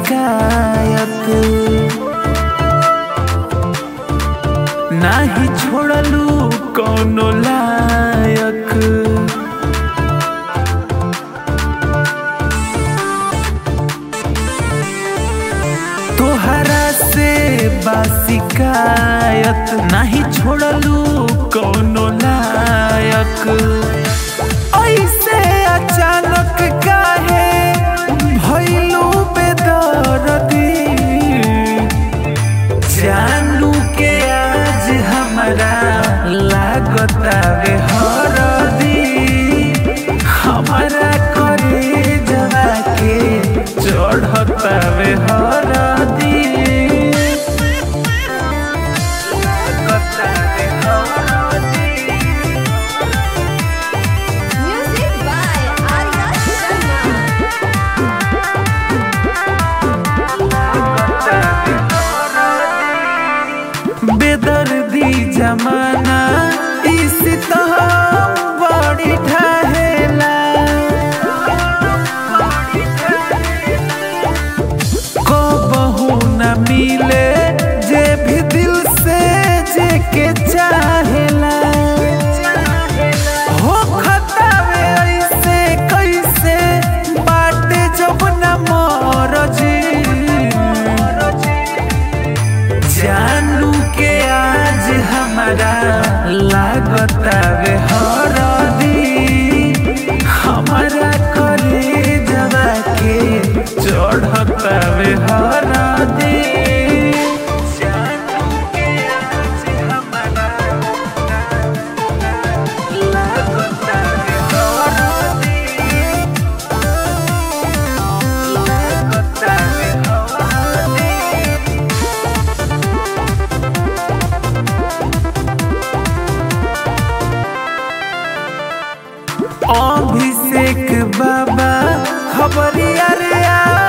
शिकायत नाही छोड़लू कौनो लायक तोहरा से बाशिकायत नहीं छोड़लू कौनो लायक ऐसे अचानक काहे भइलू बेदर्दी जानू के आज हमरा लागतावे हरदी हमरा करे जवा के चढ़तावे हरदी लागतावे हरदी Music by Arya Sharma. बेदर्दी जमाना इस तो बड़ी ढहेला को बहू न मिले जे भी दिल से जे के चाहेला हो खतावे ऐसे कैसे बाटे जब न मरजी जानू के आज हमारा लागतावे हरदी हमारा करे जवा के चढ़तावे हरदी जानू के आज हमारा लागतावे हरदी लागतावे हरदी अभिषेक बाबा खबरिया रे आ